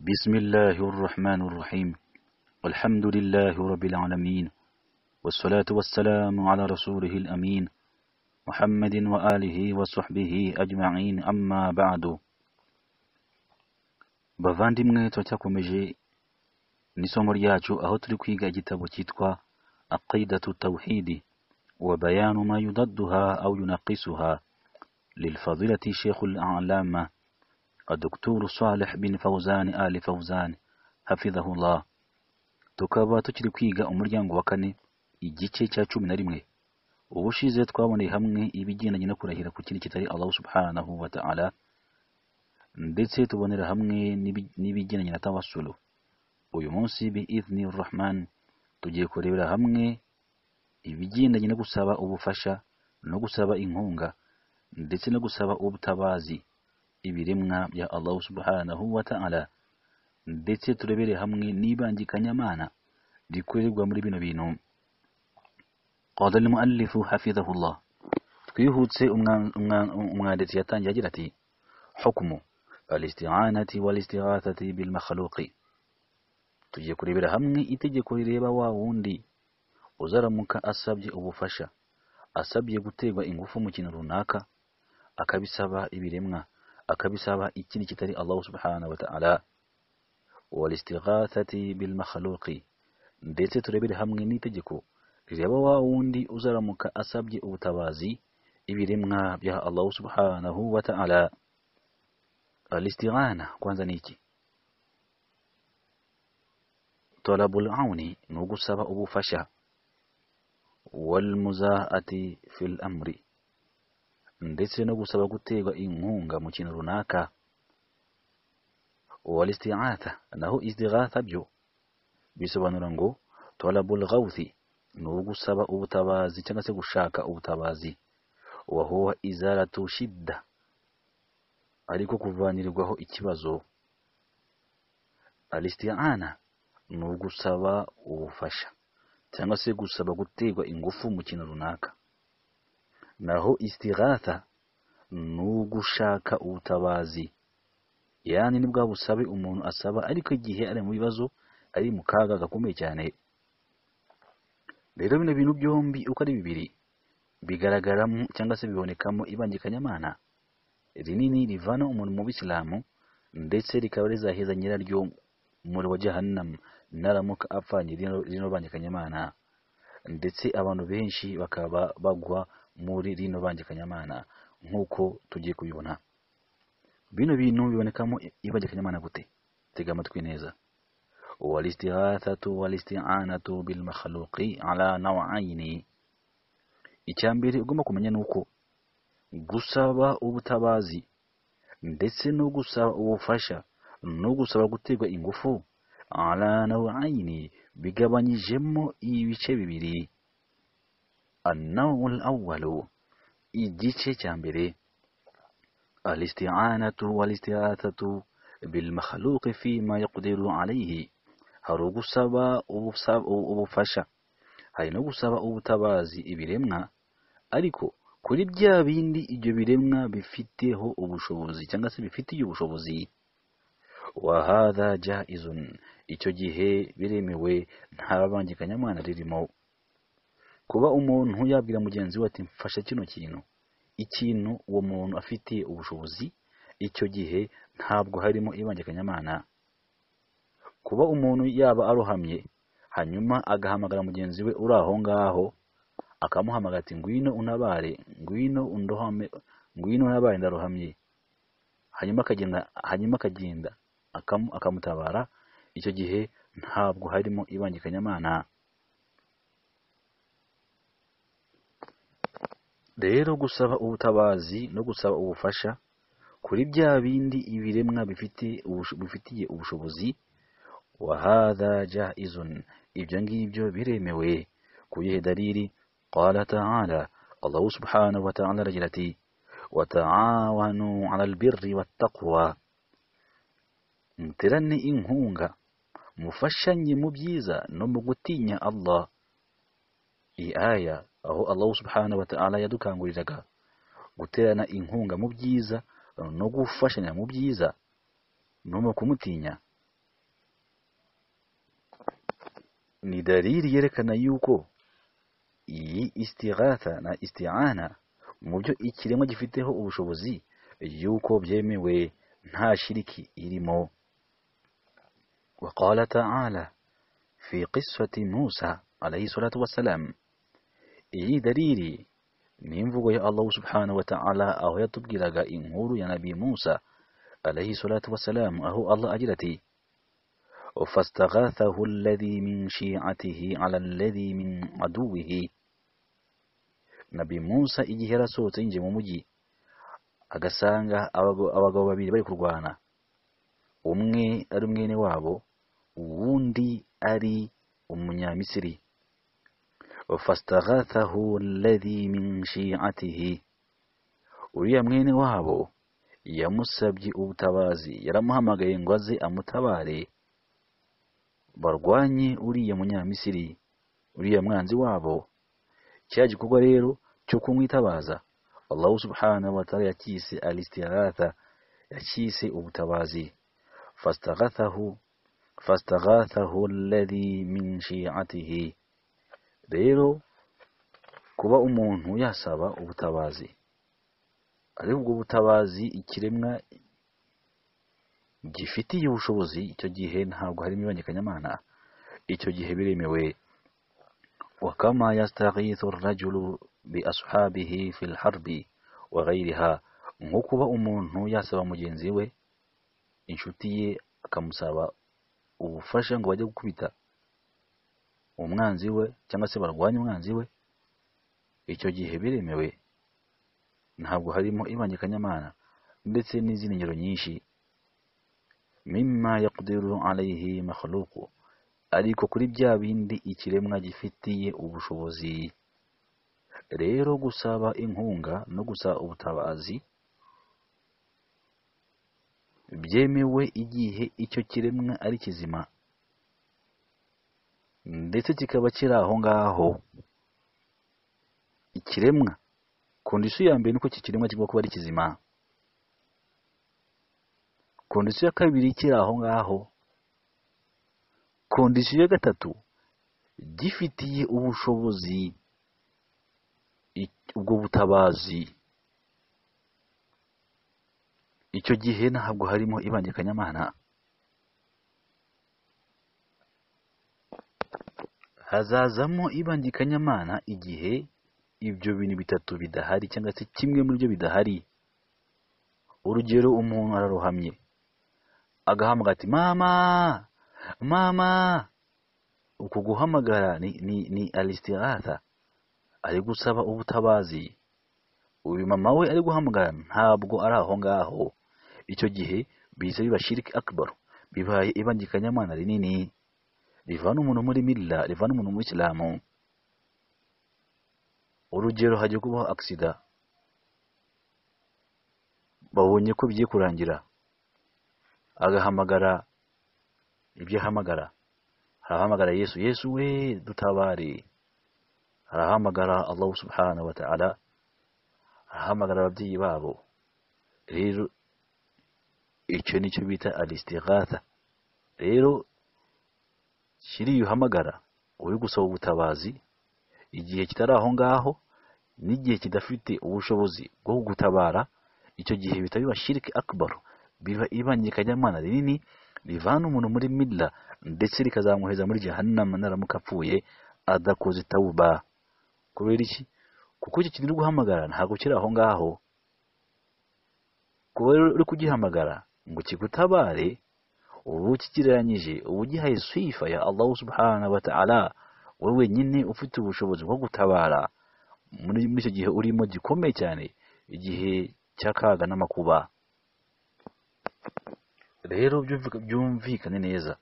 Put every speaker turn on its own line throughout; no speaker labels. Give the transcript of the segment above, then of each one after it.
بسم الله الرحمن الرحيم الحمد لله رب العالمين والصلاة والسلام على رسوله الأمين محمد وآله وصحبه أجمعين أما بعد bavandimwe turacyakomeje n'isomo ryacu aho turi kwiga igitabo cyitwa aqidatu tawhidi wa bayanu ma yudadduha au yunaqisuha lilfadilati shekhu lalama الدكتور صالح بن فوزان آل فوزان حفظه الله tukaba tukiri kwiga umuryango wa kane igice cya cumi na rimwe ubushize twaboneye hamwe ibigendanye no kurahira ku kindi kitari allahu subhanahu wa ta'ala ndetse tubonera hamwe n'ibi- n'ibigendanye na tawasulu uyu munsi biidhni rahman tugiye kurebera hamwe ibigendanye no gusaba ubufasha no gusaba inkunga ndetse no gusaba ubutabazi ibiremwa bya Allah subhanahu wa ta'ala ndetse turebere hamwe n'ibangikanyamana rikorerwa muri bino bintu qala al-muallif hafizahullah twihutse umwa- umwa- umwanditsi yatangiye agira ati hukmu al-isti'anati wal-istighathati bil makhluqi tugiye kurebera hamwe itegeko rireba wa wundi uzaramuka asabye ubufasha asabye guterwa ingufu mu kintu runaka akabisaba ibiremwa akabisaba ikindi kitari Allah subhanahu wa ta'ala walistighathati bil makhluqi ndetse turebere hamwe n'itegeko rireba wa wundi uzaramuka asabye ubutabazi ibiremwa bya Allah subhanahu wa ta'ala alistighana kwanza ni iki talabul auni ni ugusaba ubufasha wal muzaati fil amri ndetse no gusaba guterwa inkunga mu kintu runaka walisti'atha naho istighatha byo bisobanura ngo talabul ghawthi ni ugusaba ubutabazi cyangwa se gushaka ubutabazi wa huwa izaratu shidda ariko kuvanirwaho ikibazo alisti'ana ni ugusaba ubufasha cyangwa se gusaba guterwa ingufu mu kintu runaka naho istighatha ni ugushaka ubutabazi yani ni bwa busabe umuntu asaba ariko igihe ari mu bibazo ari mu kaga gakomeye cyane rero bino bintu byombi uko ari bibiri bigaragaramo cyangwa se bibonekamo ibangikanyamana rinini rivana umuntu mu bisilamu ndetse rikaba rizaheza nyiraryo muri wa jahannam naramuka apfanye rino rino bangikanyamana ndetse abantu benshi bakaba bagwa muri rino bangikanyamana nk'uko tugiye kubibona bino bintu bibonekamo ibangikanyamana gute tega amatwi neza walistighathatu walisti'anatu bil makhluqi ala naw'aini icya mbere ugomba kumenya ni uko gusaba ubutabazi ndetse no gusaba ubufasha no gusaba guterwa ingufu ala naw'aini bigabanyijemo ibice bibiri النوع الأول igice cya mbere الاستعانة والاستغاثة بالمخلوق فيما يقدر عليه hari ugusaba ubusa- ubufasha hari no gusaba ubutabazi ibiremwa ariko kuri bya bindi ibyo biremwa bifiteho ubushobozi cyangwa se bifitiye ubushobozi wahadha jaizun icyo gihe biremewe nta bangikanyamana ririmo kuba umuntu yabwira mugenzi we ati mfasha kino kintu ikintu uwo muntu afite ubushobozi icyo gihe ntabwo harimo ibangikanyamana kuba umuntu yaba arohamye hanyuma agahamagara mugenzi we uri aho ngaho akamuhamagara ati ngwino unabare ngwino undohame ngwino unabare ndarohamye hanyuma akagenda hanyuma akagenda akamu- akamutabara icyo gihe ntabwo harimo ibangikanyamana rero gusaba ubutabazi no gusaba ubufasha kuri bya bindi ibiremwa bifite ubusho- bifitiye ubushobozi wahadha jaizun ibyo ngibyo biremewe ku yihe dalili qala ta'ala Allah subhanahu wa ta'ala aragira ati wata'awanu 'alal birri wattaqwa muterane inkunga mufashanye mu byiza no mu gutinya Allah iyi aya aho Allah subhanahu wa ta'ala yadukanguriraga guterana inkunga mu byiza no gufashanya mu byiza no mu kumutinya ni dalili yerekana yuko iyi istighatha na isti'ana mu byo ikiremwa gifiteho ubushobozi yuko byemewe nta shiriki irimo وقال تعالى في قصة موسى عليه الصلاة والسلام إي دليلي نيمفو يا الله سبحانه وتعالى أهو يطبقي لغا إنهور يا نبي موسى عليه الصلاة والسلام أهو الله أجلتي فاستغاثه الذي من شيعته على الذي من عدوه نبي موسى إجيه رسوت إنجي ممجي agasanga abagabo babiri bari kurwana umwe ari umwene wabo uwundi ari umunyamisiri fastaghathahu alladhi min shi'atihi uriya mwene wabo yamusabye ubutabazi yaramuhamagaye ngo aze amutabare barwanye uriya munyamisiri uriya mwanzi wabo cya gikorwa rero cyo kumwitabaza Allah subhanahu wa ta'ala yakise al-istighatha yakise ubutabazi فاستغاثه فاستغاثه الذي من شيعته rero kuba umuntu yasaba ubutabazi ariko ubwo butabazi ikiremwa gifitiye ubushobozi icyo gihe ntabwo harimo ibangikanyamana icyo gihe biremewe wakama yastaghithu rajulu bi ashabihi fil harbi wa ghayriha nko kuba umuntu yasaba mugenzi we inshuti ye akamusaba ubufasha ngo bajye gukubita umwanzi we cyangwa se barwanye umwanzi we icyo gihe biremewe ntabwo harimo ibangikanyamana ndetse n'izindi ngero nyinshi mimma yaqdiru alayhi makhluqu ariko kuri bya bindi ikiremwa gifitiye ubushobozi rero gusaba inkunga no gusaba ubutabazi byemewe igihe icyo kiremwa ari kizima ndetse kikaba kiri aho ngaho ikiremwa kondisiyo ya mbere nuko iki kiremwa kigomba kuba ari kizima kondisiyo ya kabiri kiri aho ngaho kondisiyo ya gatatu gifitiye ubushobozi ubwo butabazi icyo gihe ntabwo harimo ibangikanyamana hazazamo ibangikanyamana igihe ibyo bintu bitatu bidahari cyangwa se kimwe muri byo bidahari urugero umuntu ararohamye agahamagara ati mama mama uku guhamagara ni ni ni alistirata ari gusaba ubutabazi uyu mama we ari guhamagara ntabwo ari aho ngaho icyo gihe biza biba shiriki akbar bibaye ibangikanyamana rinini rivana umuntu muri milla rivana umuntu muri islamu urugero hajya kubaho aksida babonye ko bigiye kurangira agahamagara ibyo ahamagara harahamagara yesu yesu we dutabare harahamagara allahu subhanahu wa ta'ala arahamagara ababyeyi babo rero icyo nicyo bita alistighatha rero kiriya uhamagara uri gusaba ubutabazi igihe kitari aho ngaho n'igihe kidafite ubushobozi bwo gutabara icyo gihe bita biba shiriki akbar biba ibangikanyamana rinini rivana umuntu muri midla ndetse rikazamwoheza muri jahannama naramuka apfuye adakoze tawuba kubera iki kuko iki kintu uri guhamagara ntabwo kiri aho ngaho kuba uri kugihamagara ngo kigutabare ubu kigereranyije ubu ugihaye swifa ya Allah subhanahu wa ta'ala wowe wenyine ufite ubushobozi bwo gutabara muri icyo gihe urimo gikomeye cyane igihe cy'akaga n'amakuba rero byumvikane neza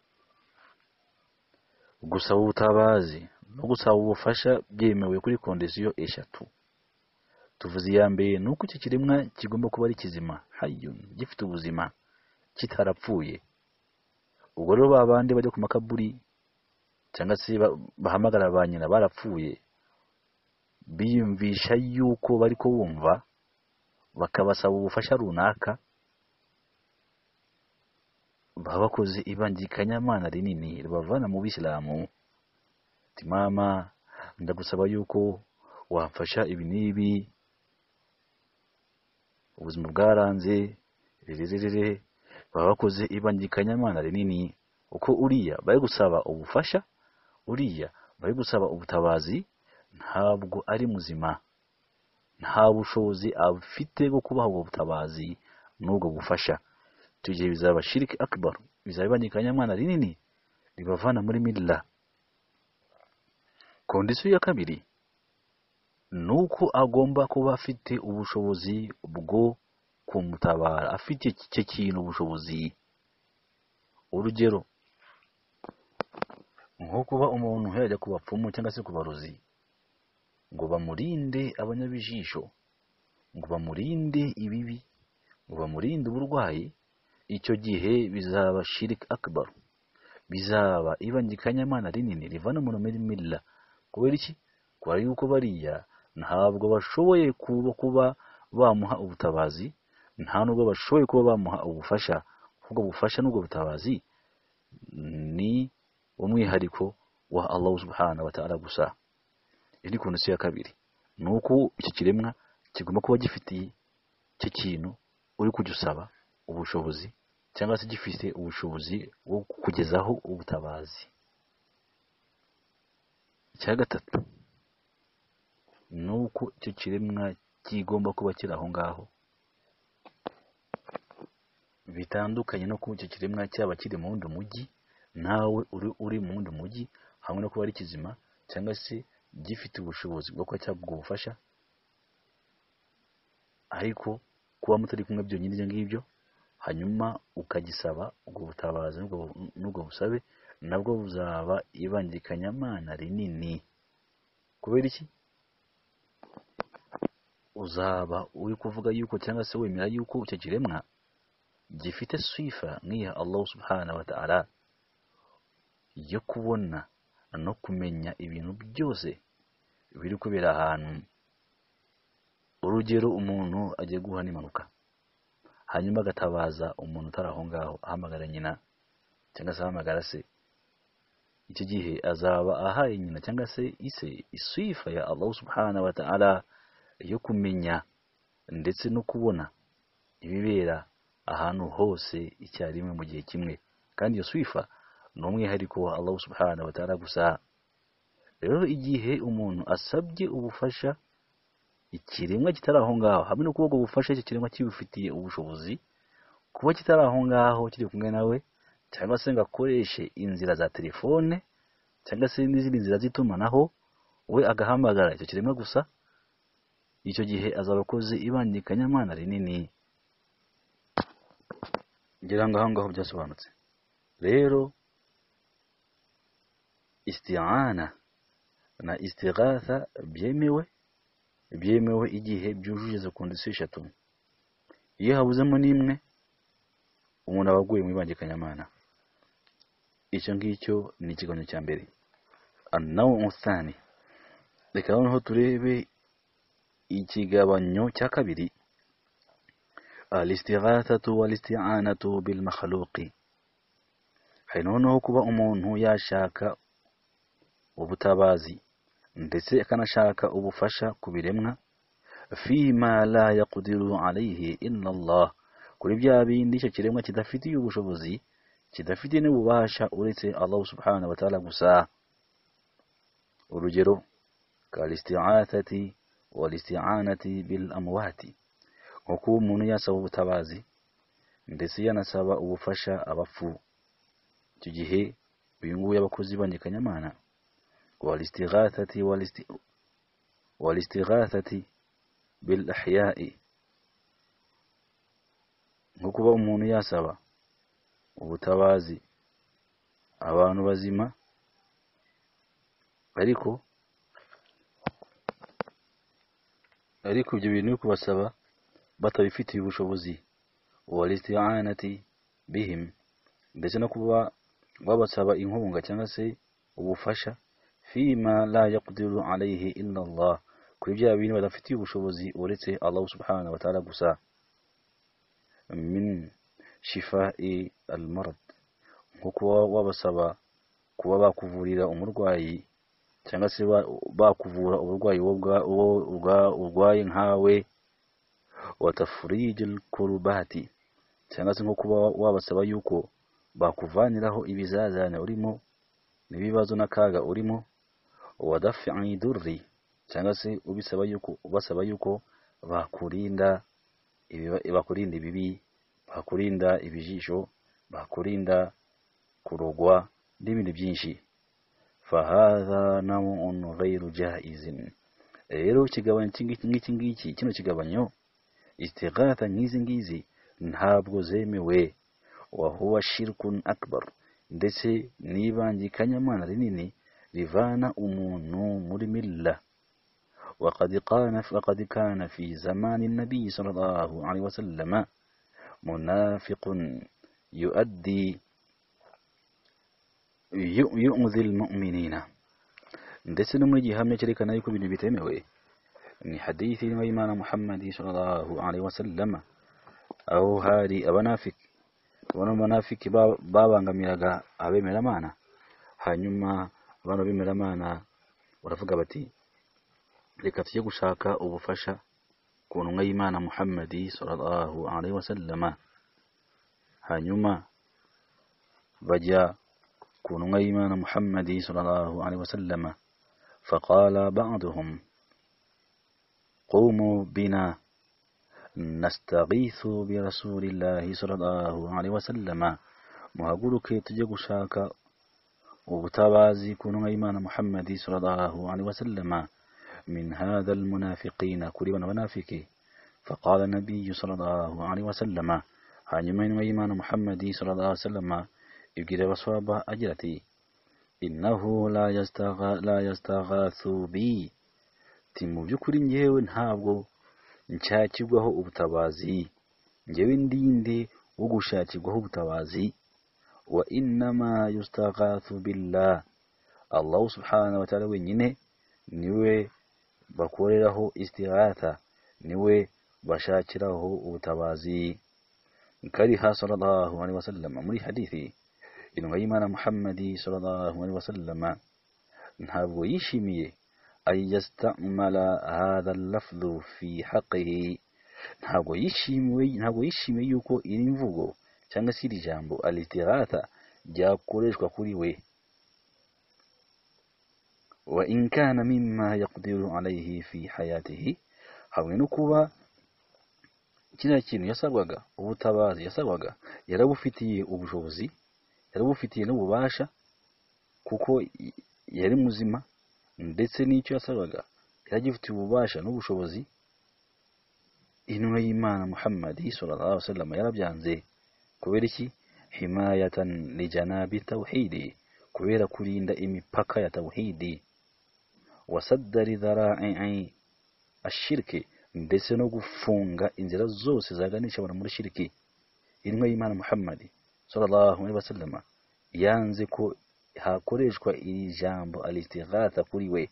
gusaba ubutabazi no gusaba ubufasha byemewe kuri kondisiyo eshatu tuvuze iya mbere ni uko icyo kiremwa kigomba kuba ari kizima hayun gifite ubuzima kitarapfuye ubwo rero ba bandi bajya ku makaburi cyangwa se bahamagara ba nyina barapfuye biyumvisha yuko bari kubumva bakabasaba ubufasha runaka baba bakoze ibangikanyamana rinini ribavana mu bisilamu uti mama ndagusaba yuko wamfasha ibi n'ibi ubuzima bwaranze rerererere baba bakoze ibangikanyamana rinini uko uriya bari gusaba ubufasha uriya bari gusaba ubutabazi ntabwo ari muzima nta bushobozi afite bwo kubaha ubwo butabazi n'ubwo bufasha icyo gihe bizaba shiriki akibaru bizaba ibangikanyamana rinini ribavana muri mirira kondisiyo ya kabiri ni uko agomba kuba afite ubushobozi bwo kumutabara afite icyo kintu ubushobozi urugero nko kuba umuntu yajya ku bapfumu cyangwa se ku barozi ngo bamurinde abanyabijisho ngo bamurinde ibibi ngo bamurinde uburwayi icyo gihe bizaba shiriki akibaru bizaba ibangikanyamana rinini rivana umuntu muri mirira kubera iki kubera yuko bariya ntabwo bashoboye kuba kuba bamuha ubutabazi nta nubwo bashoboye kuba bamuha ubufasha ubwo bufasha n'ubwo butabazi ni umwihariko wa Allah subhanahu wa ta'ala gusa iyo ni kondisiyo ya kabiri ni uko icyo kiremwa kigomba kuba gifitiye icyo kintu uri kujya usaba ubushobozi cyangwa se gifite ubushobozi bwo kukugezaho ubutabazi icya gatatu ni uko icyo kiremwa kigomba kuba kiri aho ngaho bitandukanye no kuba icyo kiremwa cyaba kiri mu wundi mujyi nawe uri uri mu wundi mujyi hamwe no kuba ari kizima cyangwa se gifite ubushobozi bwo kuba cyaguha ubufasha ariko kuba mutari kumwe byonyine ibyo ngibyo hanyuma ukagisaba ubwo butabazi n'ubwo- n'ubwo busabe nabwo buzaba ibangikanyamana rinini kubera iki uzaba uri kuvuga yuko cyangwa se wemera yuko icyo kiremwa gifite sifa nk'iya Allah subhanahu wa ta'ala yo kubona no kumenya ibintu byose biri kubera ahantu urugero umuntu agiye guha n'impanuka hanyuma agatabaza umuntu utari aho ngaho ahamagara nyina cyangwa se ahamagara se icyo gihe azaba ahaye nyina cyangwa se ise isifa ya Allah subhanahu wa ta'ala yo kumenya ndetse no kubona ibibera ahantu hose icyarimwe mu gihe kimwe kandi iyo sifa ni umwihariko wa Allah subhanahu wa ta'ala gusa rero igihe umuntu asabye ubufasha ikiremwa kitari aho ngaho hamwe no kubwo ubufasha icyo kiremwa kibifitiye ubushobozi kuba kitari aho ngaho kiri kumwe nawe cyangwa se ngo akoreshe inzira za telefone cyangwa se n'izindi nzira z'itumanaho we agahamagara icyo kiremwa gusa icyo gihe azaba akoze ibangikanyamana rinini ngira ngo aho ngaho byasobanutse rero istiyana na istigatha byemewe byemewe igihe byujuje izo kondisiyo eshatu iyo habuzemo n'imwe umuntu aba aguye mu ibangikanyamana icyo ngicyo ni ikiganiro cya mbere nawe umusitani reka noneho turebe ikigabanyo cya kabiri alistigatatu walisti'anatu bil makhluqi hari noneho kuba umuntu yashaka ubutabazi ndetse akanashaka ubufasha ku biremwa fima la yaqdiru alayhi illa Allah kuri bya bindi icyo kiremwa kidafitiye ubushobozi kidafitiye n'ububasha uretse Allah subhanahu wa ta'ala gusa urugero kalisti'atati walisti'anati bil amwati nko kuba umuntu yasaba ubutabazi ndetse yanasaba ubufasha abapfu icyo gihe uyu nguyu aba akoze ibangikanyamana walistigatati walisti- walistigatati bil ahya'i nko kuba umuntu yasaba ubutabazi abantu bazima ariko ariko ibyo bintu yo kubasaba batabifitiye ubushobozi walisti'anati bihim ndetse no kuba babasaba inkunga cyangwa se ubufasha fima la yaqdiru alayhi illa Allah kuri bya bintu badafitiye ubushobozi uretse Allah subhanahu wa ta'ala gusa min shifa'i al-marad nko kuba wabasaba kuba bakuvurira umurwayi cyangwa se ba- bakuvura uburwayi wowe ubwa- wowe ubwa- urwaye nkawe watafurije kurubati cyangwa se nko kuba wabasaba yuko bakuvaniraho ibizazane urimo n'ibibazo n'akaga urimo wadafi idurri cyangwa se ubisaba yuko ubasaba yuko bakurinda ibiba- bakurinda ibibi bakurinda ibijisho bakurinda kurogwa n'ibindi byinshi fahaza namun ghairu jaizin rero ikigabanyo nk'iki ngiki kino kigabanyo istighatha nk'izi ngizi ntabwo zemewe wahuwa shirkun akbar ndetse n'ibangikanyamana rinini rivana umuntu muri milla وقد كان وقد كان في زمان النبي صلى الله عليه وسلم منافق يؤدي yu'udhi almu'minina ndetse no muri gihamya cyerekana yuko ibintu bitemewe ni hadithi irimo y'imana muhammad sallallahu alaihi wasallam aho hari abanafiki bano banafiki ba- babangamiraga abemeramana hanyuma abantu b'abemeramana baravuga bati reka tujye gushaka ubufasha ku ntumwa y'imana muhammad sallallahu alaihi wasallam hanyuma bajya كون غيمان محمد صلى الله عليه وسلم فقال بعضهم قوموا بنا نستغيث برسول الله صلى الله عليه وسلم muhaguruke tujye gushaka ubutabazi ku ntumwa y'imana muhammadi sallallahu alaihi wasallama min hadha almunafiqina kuri bano banafiki faqala nabiyu sallallahu alaihi wasallama hanyuma intumwa y'imana muhammadi sallallahu alaihi wasallama ibwira abaswaba agira ati innahu la yastagha la yastaghathu bi ti mu by'ukuri njyewe ntabwo nshakirwaho ubutabazi njyewe ndinde wo gushakirwaho ubutabazi wa innama yustaghathu billah Allah subhanahu wa ta'ala wenyine niwe bakoreraho istighatha niwe bashakiraho ubutabazi kariha sallallahu alaihi wasallam muri hadithi intumwa y'imana muhammadi sallallahu alaihi wasallam ntabwo yishimiye ay yastamala hadha al-lafdhu fi haqqihi ntabwo yishimiye ntabwo yishimiye yuko iri mvugo cyangwa se iri jambo al-istighatha ryakoreshwa kuri we wa in kana mimma yaqdiru alayhi fi hayatihi hamwe no kuba kiriya kintu yasabwaga ubutabazi yasabwaga yarabufitiye ubushobozi yari ubufitiye n'ububasha kuko y- yari muzima ndetse n'icyo yasabaga yari agifitiye ububasha n'ubushobozi intumwa y'imana muhammad sallallahu alaihi wasallam yarabyanze kubera iki himayatan lijanabi tawhidi kubera kurinda imipaka ya tawhidi wasaddari dhara'i ashirki ndetse no gufunga inzira zose zaganisha abantu muri shiriki intumwa y'imana muhammad sallallahu alaihi wasallam yanze ko hakoreshwa iri jambo alistighatha kuri we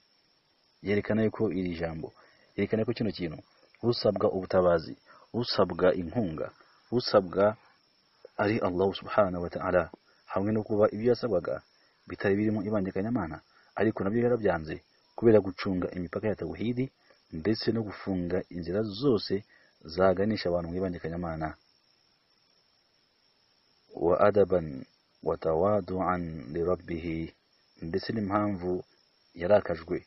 yerekana yuko iri jambo yerekana yuko kino kintu usabwa ubutabazi usabwa inkunga usabwa ari Allah subhanahu wa ta'ala hamwe no kuba ibyo yasabwaga bitari birimo ibangikanyamana ariko nabyo yarabyanze kubera gucunga imipaka ya tawhidi ndetse no gufunga inzira zose zaganisha abantu mu ibangikanyamana وأدبا وتواضعا لربه ndetse n'impamvu yarakajwe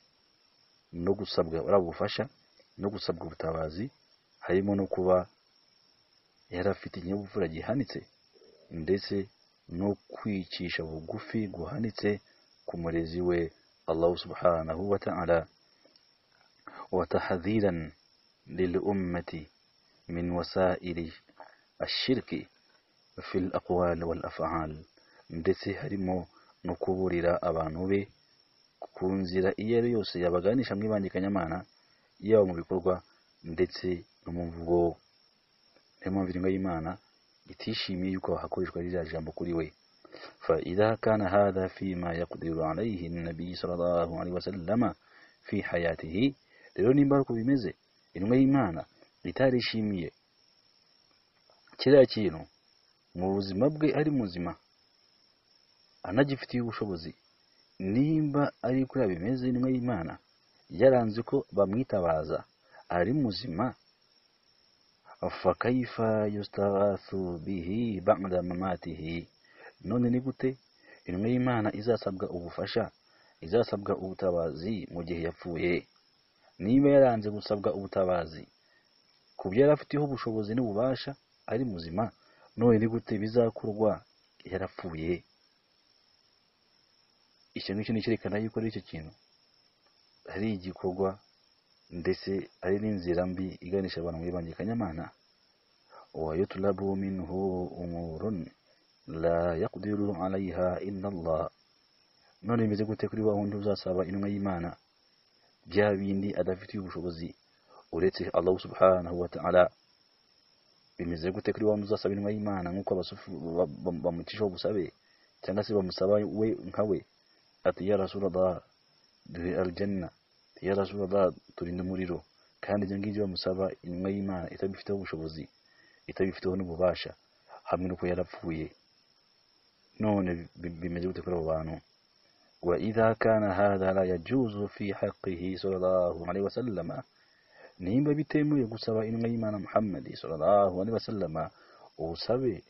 no gusabwa ari ubufasha no gusabwa ubutabazi harimo no kuba yari afite ikinyabupfura gihanitse ndetse no kwicisha bugufi guhanitse ku murezi we Allah subhanahu wa ta'ala wa tahadhiran lil ummati min wasaili ashirki في الأقوال والأفعال ndetse harimo no kuburira abantu be ku nzira iyo ari yose yabaganisha mu ibangikanyamana yaba mu bikorwa ndetse no mu mvugo niyo mpamvu intumwa y'imana itishimiye yuko hakoreshwa ririya jambo kuri we فإذا كان هذا فيما يقدر عليه النبي صلى الله عليه وسلم في حياته rero nimba ari uko bimeze intumwa y'imana itarishimiye kiriya kintu mu buzima bwe ari muzima anagifitiye ubushobozi nimba ari kuriya bimeze intumwa y'imana yaranze ko bamwitabaza ari muzima fakaifa yustaghathu bihi ba'da mamatihi none ni gute intumwa y'imana izasabwa ubufasha izasabwa ubutabazi mu gihe yapfuye niba yaranze gusabwa ubutabazi ku byo yari afiteho ubushobozi n'ububasha ari muzima none ni gute bizakorwa yarapfuye icyo ngicyo ni icyerekana yuko ari icyo kintu ari igikorwa ndetse ari n'inzira mbi iganisha abantu mu ibanje kanyamana wayutulabu minhu umurun la yaqdiru alayha illa Allah none bimeze gute kuri wa wundi uzasaba intumwa y'Imana bya bindi adafitiye ubushobozi uretse Allah subhanahu wa ta'ala bimeze gute kuri wa wundi uzasaba intumwa y'Imana nk'uko bamutishaho ubusabe cyangwa se bamusaba we nka we ati ya rasulallah duhe aljanna ya rasulallah turinde umuriro kandi ibyo ngibyo bamusaba intumwa y'Imana itabifiteho ubushobozi itabifiteho n'ububasha hamwe n'uko yarapfuye none bimeze gute kuri abo bantu وإذا كان هذا لا يجوز في حقه صلى الله عليه وسلم nimba bitemewe gusaba intumwa y'imana muhammadi sallallahu alaihi wasallama ubusabe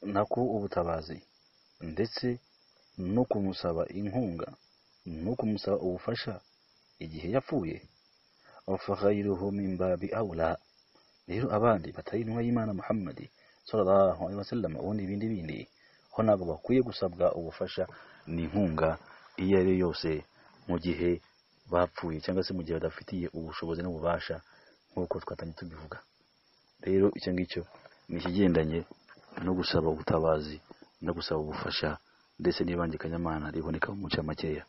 nako ubutabazi ndetse no kumusaba inkunga no kumusaba ubufasha igihe yapfuye fakhairuhu min babi aula rero abandi batari intumwa y'imana muhammadi sallallahu alaihi wasallama ubundi ibindi bindi ho ntabwo bakwiye gusabwa ubufasha n'inkunga iyo ari yo yose mu gihe bapfuye cyangwa se mu gihe badafitiye ubushobozi n'ububasha nk'uko twatangiye tubivuga rero icyo ngicyo ni ikigendanye no gusaba ubutabazi no gusaba ubufasha ndetse n'ibangikanyamana riboneka mu muce makeya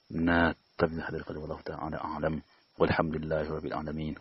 na tabi hadarika wallahu ta'ala alam walhamdulillahi rabbil alamin